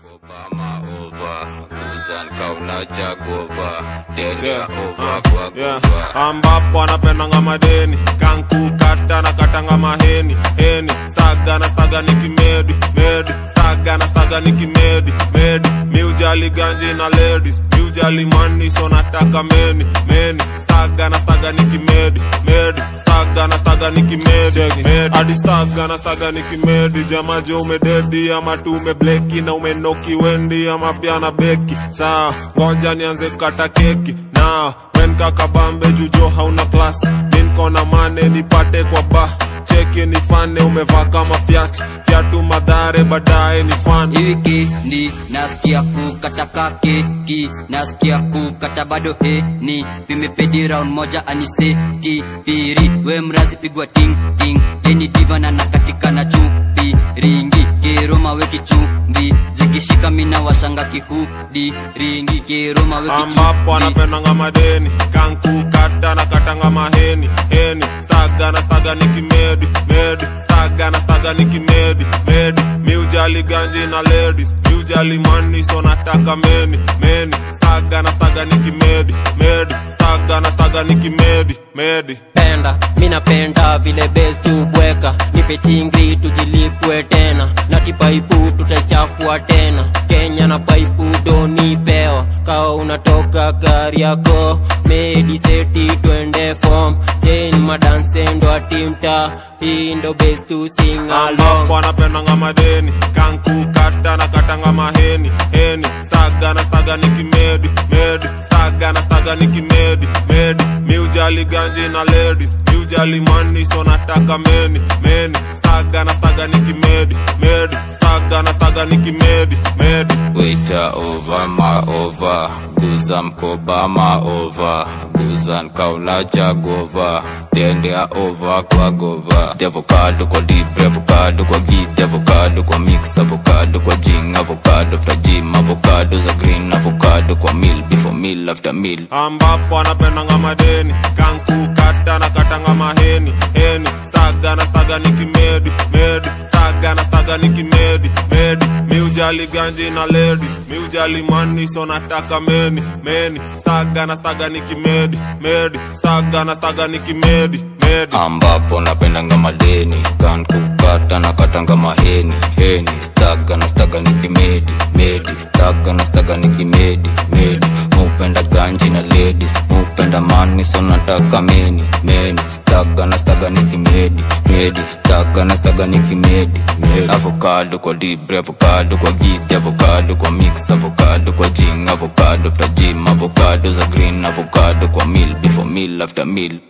Obama over, Kuzan kauna chagova, Tende Yeah, over uh, kwa yeah. gova. ambapo anapendanga madeni kanku kata na katanga maheni heni staga na staga ni kimedi medi staga na staga ni kimedi medi miujali ganji na ladies miujali mani so nataka meni meni staga na staga ni kimedi medi staga na staga ni kimedi medi hadi staga na staga ni kimedi jamaje umededi ama tu umebleki na umenoki wendi ama pia na beki saa ngoja nianze kukata keki na wen kakabambe jujo hauna klas minkona mane nipate kwa ba cheki nifane umevaa kama fyat fyatu madhare baadaye ni fan Hivi ni nasikia kukataka keki, nasikia kukata bado heni, vimepedi round moja aniseti piri, we mrazi pigwa ting ting, yeni diva na nakatika na chupi ringi, kiroma we kichumbi, zikishika mina washanga kihudi ringi, kiroma we ambapo kichumbi anapendanga madeni kanku kata na katanga maheni heni staga na staga ni kimedi medi staga na staga ni kimedi medi miujali ganji na ladies miujali mani so nataka meni meni staga na staga ni kimedi medi staga na staga ni kimedi medi penda mi napenda vile bes tubweka nipe chingri tujilipwe tena na kipaipu tutaichafua tena kenya na paipu donipewa kawa unatoka gari yako mediseti twende fom chen madansendo atimta hii ndo bes tu sing along ambapo anapendanga madeni kanku kata na katanga maheni heni staga na staga ni kimedi medi staga na staga ni kimedi medi miujali ganji na ladies miujali mani so nataka meni meni staga na staga ni kimedi medi staga na staga ni kimedi medi Waiter over ma over, Guza mkoba ma over, Guzan kauna chagova, Tende over kwa gova. The avocado kwa deep, avocado kwa git, avocado kwa mix, avocado kwa jing, avocado after gym, avocado za green, avocado kwa meal, before meal after meal. ambapo anapendanga madeni kanku kata na katanga maheni heni staga na staga ni kimedi medi staga na staga ni kimedi medi miujali ganji na ladies miujali mani so nataka meni meni staga na staga ni kimedi medi staga na staga ni kimedi medi ambapo napendanga madeni kan kukata na katanga maheni heni staga na staga ni kimedi medi staga na staga ni kimedi medi mupenda ganji na ladies mupenda mani so nataka meni meni staga na staga ni kimedi medi staga na staga ni kimedi medi avocado kwa libre avocado kwa gidi avocado kwa mix avocado kwa jing avocado after gym avocado za green avocado kwa meal before meal after meal